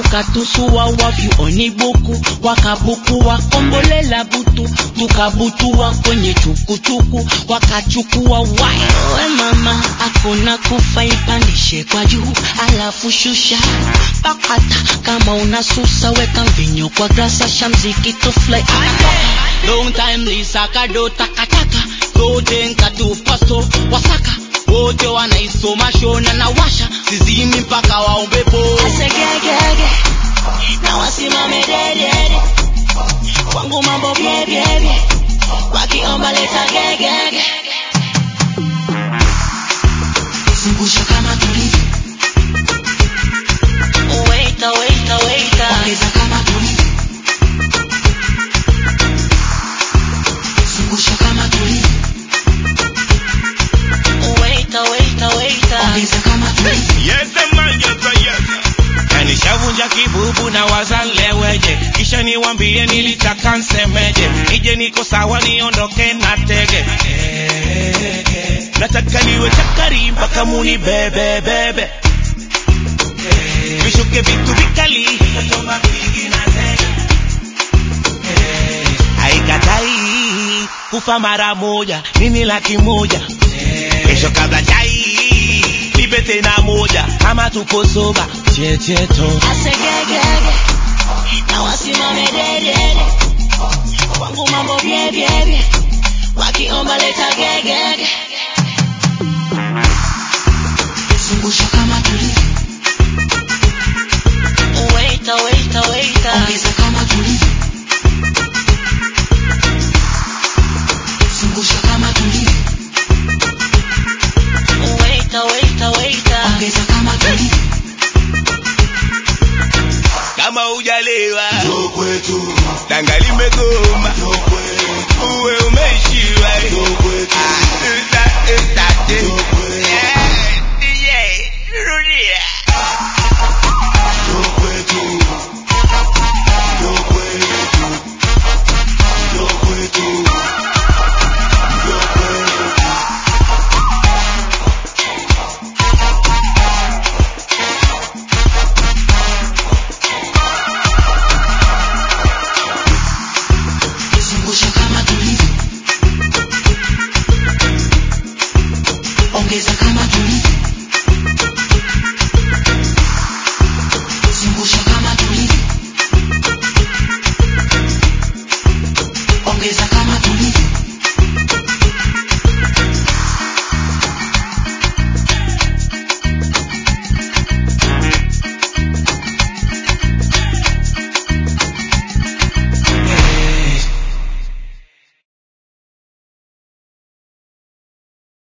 wakatusuwa wavyu onibuku wakabuku wakombolela butu tukabutua kwenye chukuchuku wakachukua wai we mama akuna kufa ipandishe kwa juu alafu shusha pakata kama unasusa weka mvinyo kwa grasa shamziki tufly long time lisaka do takataka zote nkatupasto wasaka wote wanaisoma shona na washa sizimi mpaka waombepo asegegege na wasimame dedede kwangu mambo byebyebye wakiomba leta gegege zungusha kama tulivyo waita waita waita ongeza kama tulivyo zungusha kama tulivyo waita waita waita ongeza kama tulivyo Yes, man, yes, yes. Na nishavunja kibubu na wazaleweje, kisha niwambie nilitaka nsemeje, nije niko sawa niondoke na tege. Nataka niwe chakari mpaka muni bebe bebe, vishuke vitu vikali haikatai kufa mara moja, nini laki moja kesho kabla chai nipe tena moja kama tupo soba checheto asegegege na wasimame dedede kwangu mambo byebyebye wakiomba leta gegege zungusha kama tulivyo waita waita waita ongeza kama tulivyo zungusha kama tulivyo waita waita waita ongeza kama tulivyo kama hujalewa tanga limegoma uwe umeishiwa Ah, uta- utate. Yeah, DJ, rudia